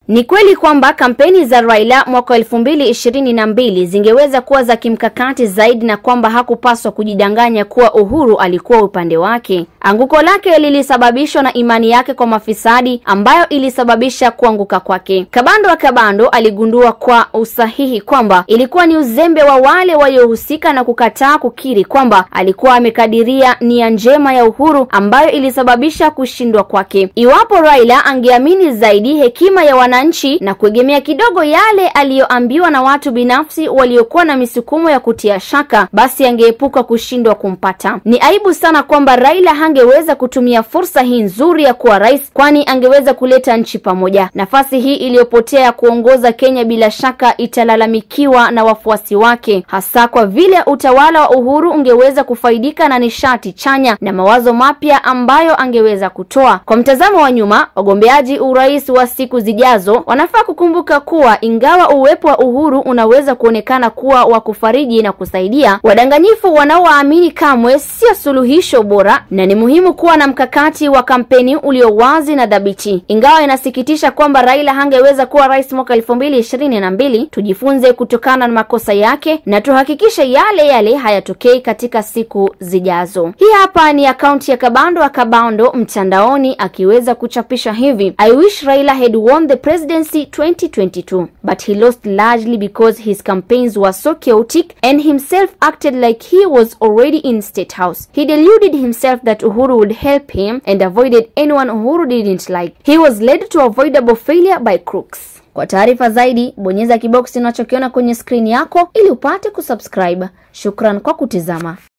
Ni kweli kwamba kampeni za Raila mwaka elfu mbili ishirini na mbili zingeweza kuwa za kimkakati zaidi na kwamba hakupaswa kujidanganya kuwa Uhuru alikuwa upande wake. Anguko lake lilisababishwa na imani yake kwa mafisadi ambayo ilisababisha kuanguka kwake. Kabando wa Kabando aligundua kwa usahihi kwamba ilikuwa ni uzembe wa wale waliohusika na kukataa kukiri kwamba alikuwa amekadiria nia njema ya Uhuru ambayo ilisababisha kushindwa kwake. Iwapo Raila angeamini zaidi hekima ya wananchi na kuegemea kidogo yale aliyoambiwa na watu binafsi waliokuwa na misukumo ya kutia shaka, basi angeepuka kushindwa kumpata. Ni aibu sana kwamba Raila hangeweza kutumia fursa hii nzuri ya kuwa rais, kwani angeweza kuleta nchi pamoja. Nafasi hii iliyopotea ya kuongoza Kenya bila shaka italalamikiwa na wafuasi wake, hasa kwa vile utawala wa Uhuru ungeweza kufaidika na nishati chanya na mawazo mapya ambayo angeweza kutoa. Kwa mtazamo wa nyuma, wagombeaji urais wa siku zijazo wanafaa kukumbuka kuwa ingawa uwepo wa Uhuru unaweza kuonekana kuwa wa kufariji na kusaidia, wadanganyifu wanaowaamini kamwe sio suluhisho bora, na ni muhimu kuwa na mkakati wa kampeni ulio wazi na dhabiti. Ingawa inasikitisha kwamba Raila hangeweza kuwa rais mwaka elfu mbili ishirini na mbili, tujifunze kutokana na makosa yake na tuhakikishe yale yale hayatokei katika siku zijazo. Hii hapa ni akaunti ya Kabando wa Kabando mtandaoni akiweza kuchapisha hivi: I wish Raila had won the presidency 2022 but he lost largely because his campaigns were so chaotic and himself acted like he was already in state house. He deluded himself that Uhuru would help him and avoided anyone Uhuru didn't like. He was led to avoidable failure by crooks. Kwa taarifa zaidi, bonyeza kiboksi unachokiona kwenye skrini yako ili upate kusubscribe. Shukran kwa kutizama.